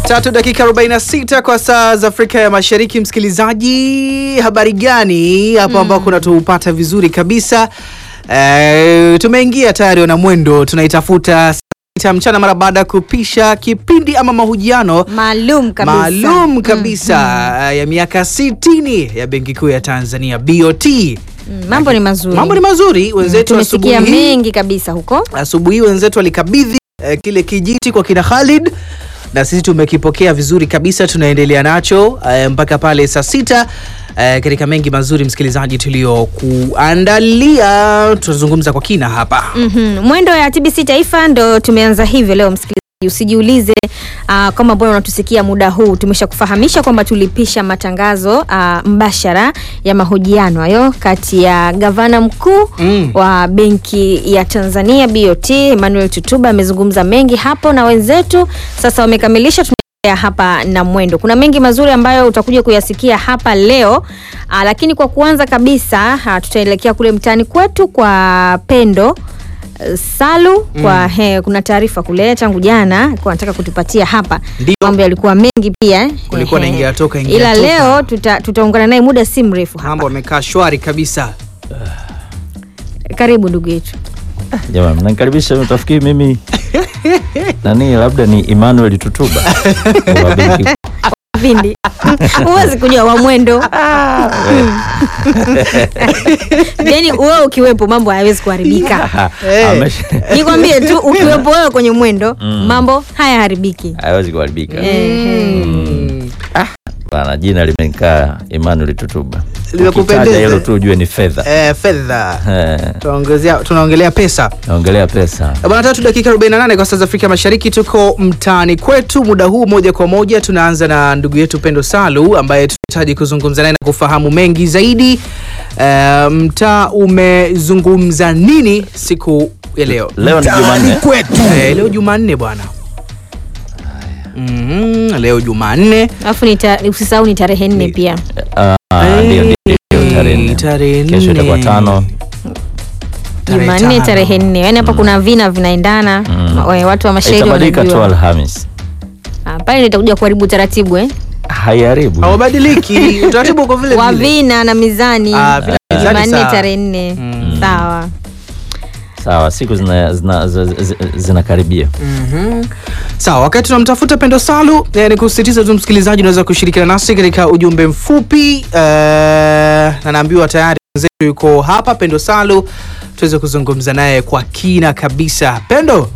Tatu dakika 46 kwa saa za Afrika ya Mashariki. Msikilizaji, habari gani hapo ambako unatupata vizuri kabisa? E, tumeingia tayari na mwendo tunaitafuta saa sita mchana mara baada ya kupisha kipindi ama mahojiano maalum kabisa. maalum kabisa ya miaka 60 ya Benki Kuu ya Tanzania BOT. Mm, mambo ni mazuri. Mambo ni mazuri wenzetu Tumesikia asubuhi hii- mengi kabisa huko. asubuhi hii wenzetu walikabidhi eh, kile kijiti kwa kina Khalid na sisi tumekipokea vizuri kabisa, tunaendelea nacho eh, mpaka pale saa sita eh, katika mengi mazuri msikilizaji tuliokuandalia, tutazungumza kwa kina hapa. Mhm. Mwendo ya TBC Taifa ndo tumeanza hivyo leo msikilizaji. Usijiulize uh, kama mbona unatusikia muda huu. Tumeshakufahamisha kwamba tulipisha matangazo uh, mbashara ya mahojiano hayo kati ya gavana mkuu Mm. wa benki ya Tanzania BOT Emmanuel Tutuba amezungumza mengi hapo na wenzetu sasa wamekamilisha tunaendelea hapa na mwendo. Kuna mengi mazuri ambayo utakuja kuyasikia hapa leo. Aa, lakini kwa kuanza kabisa aa, tutaelekea kule mtaani kwetu kwa Pendo eh, Salu kwa he, kuna taarifa kule tangu jana kwa nataka kutupatia hapa. Ndio. Mambo yalikuwa mengi pia. eh. Kulikuwa na Ehe. ingia toka, ingia Ila toka. leo tuta, tutaungana naye muda si mrefu hapa. Mambo amekaa shwari kabisa. Karibu ndugu yetu. Jamani, mnanikaribisha utafikiri mimi nani, labda ni Emmanuel Tutuba wa benki kuu. Vindi. Huwezi kujua wa mwendo. Yaani wewe ukiwepo mambo hayawezi kuharibika. Eh. Amesha- Nikwambie tu ukiwepo wewe kwenye mwendo mambo hayaharibiki. haiwezi kuharibika Ehe. bana. Jina limekaa Emmanuel Tutuba, Limekupendeza? Ukitaja hilo tu ujue ni fedha. Eh, fedha Eh, tunaongezea tunaongelea pesa naongelea pesa. Bwana tatu dakika 48 kwa saa za Afrika Mashariki, tuko mtaani kwetu muda huu moja kwa moja. Tunaanza na ndugu yetu Pendo Salu ambaye tunahitaji kuzungumza naye na kufahamu mengi zaidi. Eh, mtaa umezungumza nini siku ya leo? Leo ni Jumanne. Eh, leo Jumanne bwana. Mhm, leo Jumanne. Alafu ni ta- usisahau ni tarehe nne pia. Ah, ndio ndio ndio, tarehe nne. Tarehe Kesho nne. itakuwa tano. Tarehe Jumanne tano. tarehe nne. Yaani hapa kuna vina vinaendana. Ma- we- Watu wa mashairi Itabadilika tu wanajua. Alhamis, Ah, Pale nitakuja kuharibu taratibu eh. haiharibu. Hawabadiliki. Utaratibu uko vile Wa vile. vina na mizani. Ah, vina na mizani, Jumanne sawa. tarehe nne. Sawa. Sawa, siku zina- zina- zi- zi- zinakaribia. Mhm. Sawa, wakati tunamtafuta Pendo Salu eh, ni kusisitiza tu msikilizaji, unaweza kushirikiana nasi katika ujumbe mfupi eh, na naambiwa tayari mwenzetu yuko hapa, Pendo Salu, tuweze kuzungumza naye kwa kina kabisa. Pendo,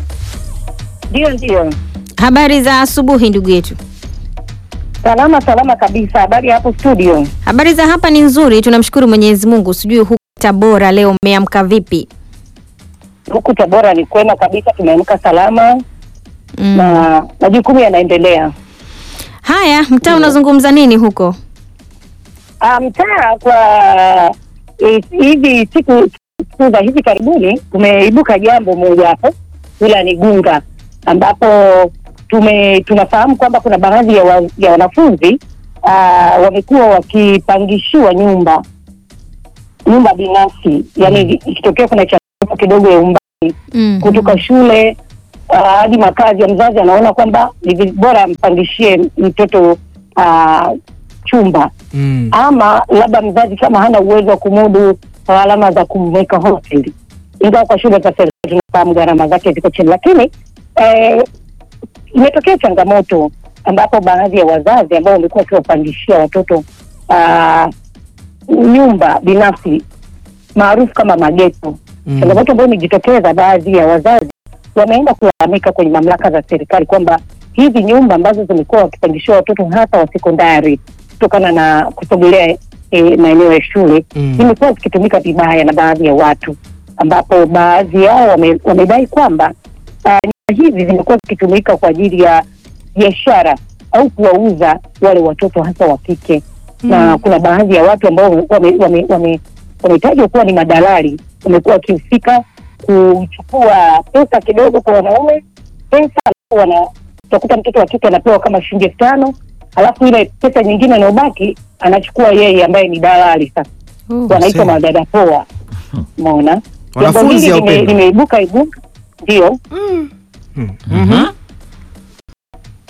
Ndio, ndio, Habari za asubuhi ndugu yetu. salama salama kabisa. Habari ya hapo studio? Habari za hapa ni nzuri, tunamshukuru Mwenyezi Mungu. Sijui huku Tabora leo mmeamka vipi? Huku Tabora ni kwema kabisa, tumeamka salama Mm. na majukumu yanaendelea. Haya, mtaa unazungumza nini huko? Ah, Mtaa kwa eh, hivi siku siku za hivi karibuni kumeibuka jambo moja hapo wilayani Gunga, ambapo tume tunafahamu kwamba kuna baadhi ya, wa, ya wanafunzi ah, wamekuwa wakipangishiwa nyumba nyumba binafsi, yani ikitokea kuna changamoto kidogo ya umbali Mm. kutoka shule ah, hadi makazi ya mzazi, anaona kwamba ni vi- bora ampangishie mtoto ah, chumba mm. ama labda mzazi kama hana uwezo wa kumudu gharama za kumweka hosteli, ingawa kwa shule za serikali tunafahamu gharama zake ziko chini, lakini eh, imetokea changamoto ambapo baadhi ya wazazi ambao wamekuwa wakiwapangishia watoto ah, nyumba binafsi maarufu kama mageto Mm. changamoto ambayo imejitokeza, baadhi ya wazazi wameenda kulalamika kwenye mamlaka za serikali kwamba hizi nyumba ambazo zimekuwa wakipangishiwa watoto hasa wa sekondari kutokana na kusogelea e, maeneo ya shule Mm. zimekuwa zikitumika vibaya na baadhi ya watu, ambapo baadhi yao wame- wamedai kwamba ah, nyumba hizi zimekuwa zikitumika kwa ajili ya biashara au kuwauza wale watoto hasa wa kike na kuna baadhi ya watu ambao wametajwa wame, wame, wametajwa kuwa ni madalali wamekuwa wakihusika kuchukua pesa kidogo kwa wanaume pesa alafu wana utakuta mtoto wa kike anapewa kama shilingi elfu tano alafu ile pesa nyingine inayobaki anachukua yeye ambaye ni dalali sasa Oh. wanaitwa sema. madada poa umeona jambo Wanafunzi hili au lime- Pendo? limeibuka ibuka ndio Mhm. jambo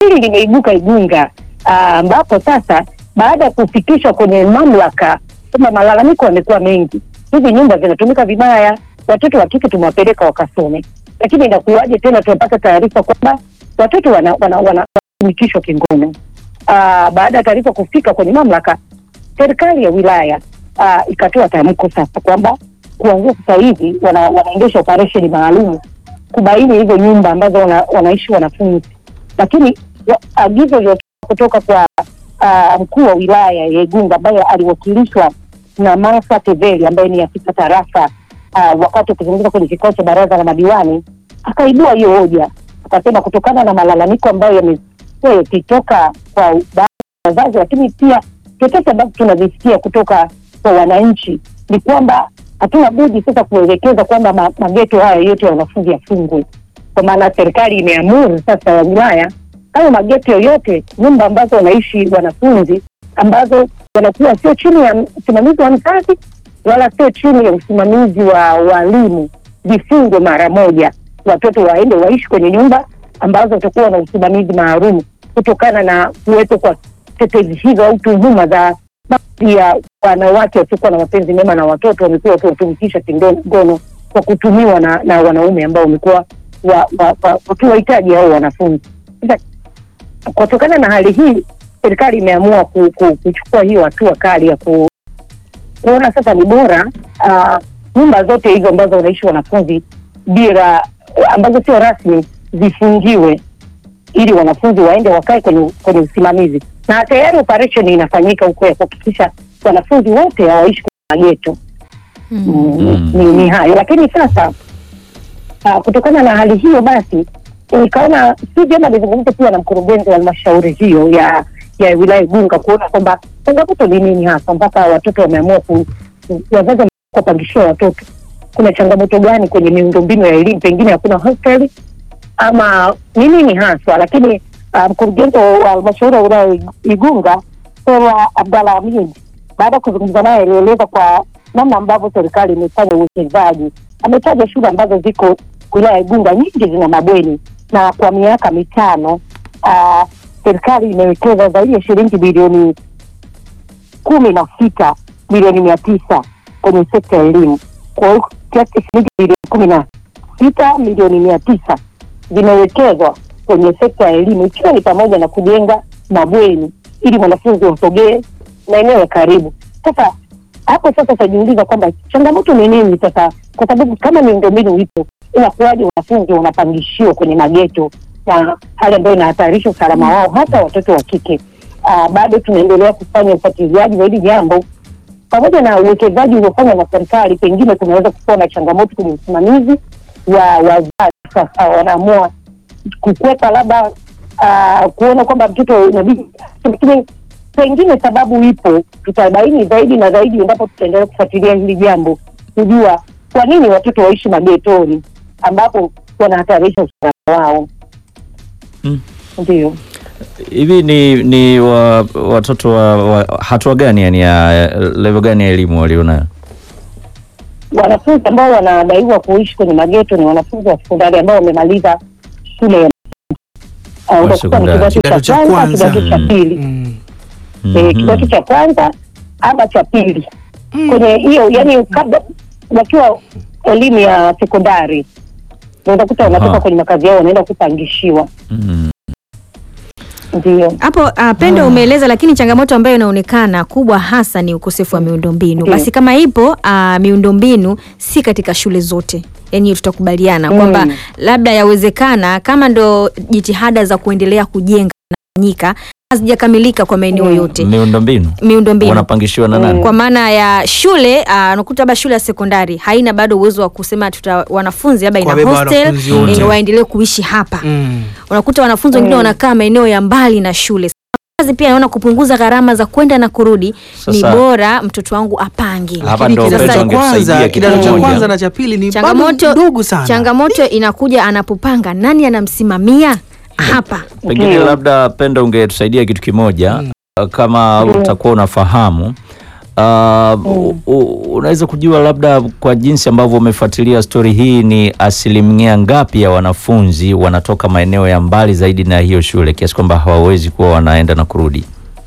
hili limeibuka Igunga ah, ambapo sasa baada ya kufikishwa kwenye mamlaka kama malalamiko yamekuwa mengi, hizi nyumba zinatumika vibaya, watoto wa kike tumewapeleka wakasome, lakini inakuwaje tena tunapata taarifa kwamba watoto wanatumikishwa wana, wana, wanatumikishwa kingono. Ah, baada ya taarifa kufika kwenye mamlaka, serikali ya wilaya ah, ikatoa tamko sasa kwamba kuanzia sasa hivi wana, wanaendesha operesheni maalum kubaini hizo nyumba ambazo wana, wanaishi wanafunzi, lakini wa- agizo lilotoka kutoka kwa ah, mkuu wa wilaya ya Igunga ambaye aliwakilishwa na Martha Teveli ambaye ni afisa tarafa ah, wakati akizungumza kwenye kikao cha baraza la madiwani akaibua hiyo hoja, akasema kutokana na malalamiko ambayo yamekuwa yakitoka kwa baadhi ya wazazi, lakini pia chochote ambacho tunavisikia kutoka kwa wananchi ni kwamba hatuna budi sasa kuelekeza kwamba ma- mageto haya yote ya wanafunzi yafungwe, kwa maana serikali imeamuru sasa ya wilaya hayo mageto yoyote, nyumba ambazo wanaishi wanafunzi ambazo wanakuwa sio chini ya usimamizi wa mzazi wala sio chini ya usimamizi wa walimu vifungwe mara moja, watoto waende waishi kwenye nyumba ambazo watakuwa na usimamizi maalum kutokana na kuwepo kwa tetezi hizo au tuhuma za baadhi ya wanawake wasiokuwa na mapenzi mema na watoto wamekuwa wakiwatumikisha kingono kwa kutumiwa na, na wanaume ambao wamekuwa wa- wa- wa- wakiwahitaji hao wanafunzi. Sasa kutokana na hali hii, serikali imeamua ku, ku, kuchukua hiyo hatua kali ya ku, kuona sasa ni bora ah, nyumba zote hizo ambazo wanaishi wanafunzi bila ambazo sio rasmi zifungiwe ili wanafunzi waende wakae kwenye kwenye usimamizi, na tayari operation inafanyika huko ya kuhakikisha wanafunzi wote hawaishi kwenye mageto. Mm, ni, ni hayo lakini sasa uh, kutokana na hali hiyo basi nikaona si vyema nizungumze pia na mkurugenzi wa halmashauri hiyo ya ya wilaya Igunga kuona kwamba changamoto ni nini hasa mpaka watoto wameamua ku, ku- wazazi kuwapangishia watoto. Kuna changamoto gani kwenye miundombinu ya elimu? Pengine hakuna hosteli ama ni nini haswa? Lakini uh, mkurugenzi wa halmashauri ya wilaya Igunga Sera Abdalla Amin baada ya kuzungumza naye alieleza kwa namna ambavyo serikali imefanya uwekezaji. Ametaja shule ambazo ziko wilaya ya Igunga nyingi zina mabweni, na kwa miaka mitano ah, serikali imewekeza zaidi ya shilingi bilioni kumi na sita milioni mia tisa kwenye sekta ya elimu. Kwa hiyo kiasi cha shilingi bilioni kumi na sita milioni mia tisa zimewekezwa kwenye sekta ya elimu, ikiwa ni pamoja na kujenga mabweni ili mwanafunzi wasogee maeneo ya karibu. Sasa hapo sasa utajiuliza kwamba changamoto ni nini sasa, kwa sababu kama miundombinu ipo, inakuwaje wanafunzi wanapangishiwa kwenye mageto na hali ambayo inahatarisha usalama wao, hata watoto wa kike. Ah, bado tunaendelea kufanya ufuatiliaji wa hili jambo pamoja na uwekezaji uliofanywa na serikali, pengine kunaweza kuwa na changamoto kwenye usimamizi wa wazazi. Sasa wanaamua kukwepa labda ah, kuona kwamba mtoto inabidi, lakini pengine sababu ipo, tutabaini zaidi na zaidi endapo tutaendelea kufuatilia hili jambo, kujua kwa nini watoto waishi magetoni ambapo wanahatarisha usalama wao. Mm. Ndio. Hivi ni ni wa, watoto wa, wa hatua gani yani ya level gani ya elimu walionayo? wanafunzi ambao wanadaiwa kuishi kwenye mageto ni wanafunzi wa sekondari ambao wamemaliza shule ya uh, utakuta ni sekondari. kidato cha kwanza, kidato cha Mm. pili Mm. eh, Mhm. kidato cha kwanza ama cha pili kwenye hiyo, yani kabla wakiwa elimu ya sekondari ndio utakuta wanatoka Aha. kwenye makazi yao wanaenda kupangishiwa. Mm. Ndio. Hapo uh, Pendo umeeleza, lakini changamoto ambayo inaonekana kubwa hasa ni ukosefu wa miundombinu. Ndiyo. Basi kama ipo uh, miundombinu si katika shule zote, yaani tutakubaliana Mm. kwamba labda yawezekana kama ndo jitihada za kuendelea kujenga nafanyika hazijakamilika kwa maeneo Mm. yote Miundombinu miundombinu wanapangishiwa na nani? kwa maana ya shule ah, unakuta labda shule ya sekondari haina bado uwezo wa kusema tuta wanafunzi labda ina Kuwabeba hostel wanafunzi wote. eh, waendelee kuishi hapa Mm. unakuta wanafunzi wengine Mm. wanakaa maeneo ya mbali na shule Wazazi pia naona kupunguza gharama za kwenda na kurudi ni Sasa- bora mtoto wangu apange Hapa Lakini ndo kidato Pendo cha angetusaidia kwanza, kitu kidato cha kimoja. kwanza na cha pili ni bado changamoto ndogo sana. changamoto inakuja anapopanga nani anamsimamia hapa Pengine Ndiyo. labda Pendo ungetusaidia kitu kimoja kama utakuwa unafahamu Uh, u- u- unaweza kujua labda kwa jinsi ambavyo umefuatilia stori hii, ni asilimia ngapi ya wanafunzi wanatoka maeneo ya mbali zaidi na hiyo shule kiasi kwamba hawawezi kuwa wanaenda na kurudi?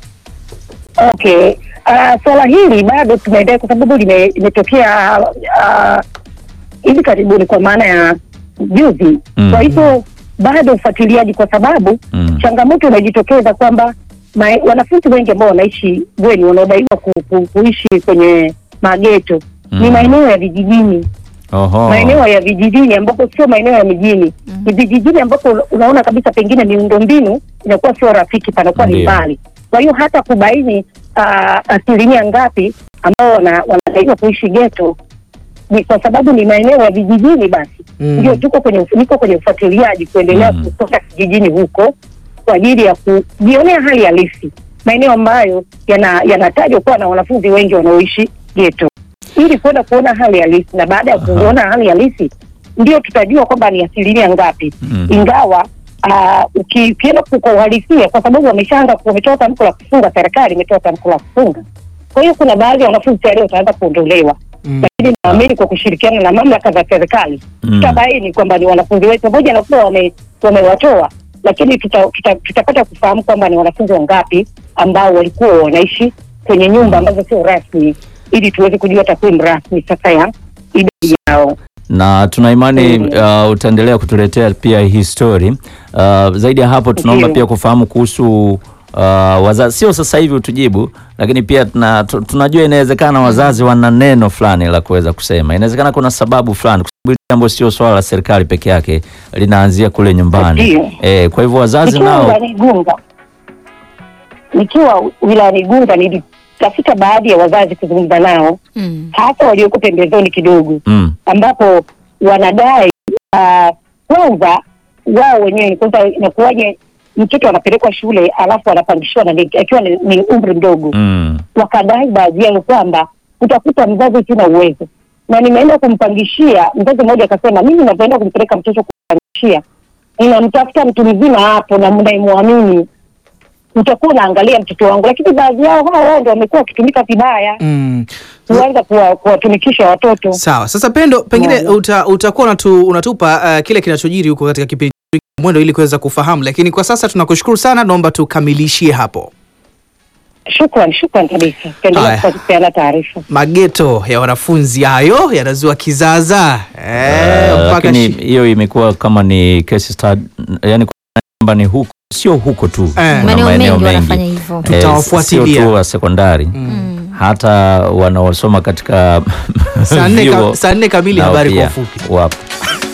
Okay. Uh, swala hili bado tunaendelea kwa sababu lime- limetokea ah, hivi karibuni kwa maana ya juzi. Mm. Kwa hivyo bado ufuatiliaji, kwa sababu Mm. changamoto inajitokeza kwamba ma- wanafunzi wengi ambao wanaishi bweni wanaodaiwa ku, ku, kuishi kwenye mageto Mm. ni maeneo ya vijijini Oho. maeneo ya vijijini ambapo sio maeneo ya mijini ni vijijini ambapo unaona kabisa pengine miundombinu inakuwa sio rafiki panakuwa ni Ndiyo. mbali kwa hiyo hata kubaini ah, asilimia ngapi ambao wana- wanadaiwa kuishi geto ni kwa sababu ni maeneo ya vijijini basi Mm. ndio tuko kwenye niko kwenye ufuatiliaji kuendelea Mm. kutoka kijijini huko kwa ajili ya kujionea hali halisi maeneo ambayo yana- yanatajwa kuwa na wanafunzi wengi wanaoishi geto ili kwenda kuona hali halisi na baada ya Aha. kuona hali halisi ndio tutajua kwamba ni asilimia ngapi Mm. ingawa ah, uki- ukienda ku- kwa uhalisia kwa sababu wameshaanza wametoa tamko la kufunga serikali imetoa tamko la kufunga kwa hiyo kuna baadhi ya wanafunzi tayari wataanza kuondolewa Mm. lakini naamini kwa kushirikiana na mamlaka za serikali Mm. tutabaini kwamba ni wanafunzi wetu pamoja na kuwa wame- wamewatoa lakini tuta- tuta- tutapata kufahamu kwamba ni wanafunzi wangapi ambao walikuwa wanaishi kwenye nyumba ambazo sio rasmi ili tuweze kujua takwimu rasmi sasa ya idadi yao na tuna imani Mm. uh, utaendelea kutuletea pia hii story uh, zaidi ya hapo tunaomba Ndiyo. pia kufahamu kuhusu uh, wazazi sio sasa hivi utujibu lakini pia tuna, tu- tunajua inawezekana wazazi wana neno fulani la kuweza kusema inawezekana kuna sababu fulani kwa sababu hili jambo sio swala la serikali peke yake linaanzia kule nyumbani Ndiyo. eh, kwa hivyo wazazi nikiwa nao wilayani Igunga nikiwa wilayani Igunga nilitafuta baadhi ya wazazi kuzungumza nao Mm. hasa walioko pembezoni kidogo mm, ambapo wanadai ah, kwanza wao wenyewe ni kwanza inakuwaje mtoto anapelekwa shule alafu anapangishiwa na ni- akiwa ni, ni umri mdogo mm, wakadai baadhi yao kwamba utakuta mzazi sina uwezo na nimeenda kumpangishia mzazi mmoja akasema mimi napoenda kumpeleka mtoto kumpangishia ninamtafuta mtu mzima hapo na mnayemwamini utakuwa unaangalia mtoto wangu lakini baadhi yao hao wao ndo wamekuwa wakitumika vibaya Mm. kuanza kuwa- kuwatumikisha watoto Sawa. Sasa Pendo, pengine Naam. uta, utakuwa unatu, unatupa uh, kile kinachojiri huko katika kipindi cha mwendo ili kuweza kufahamu, lakini kwa sasa tunakushukuru sana, naomba tukamilishie hapo. Shukran, shukran kabisa. Haya. Tuendelea kupeana taarifa. Mageto ya wanafunzi hayo yanazua kizaza eh, uh, mpaka lakini shi- hiyo imekuwa kama ni case study yani kwamba ni huko sio huko tu Eh. kuna Maeneo mengi wanafanya hivyo. Eh, Tutawafuatilia. sio tu wa sekondari Mm. hata wanaosoma katika saa nne vyuo ka- saa nne kamili nao habari kwa pia ufupi. wapo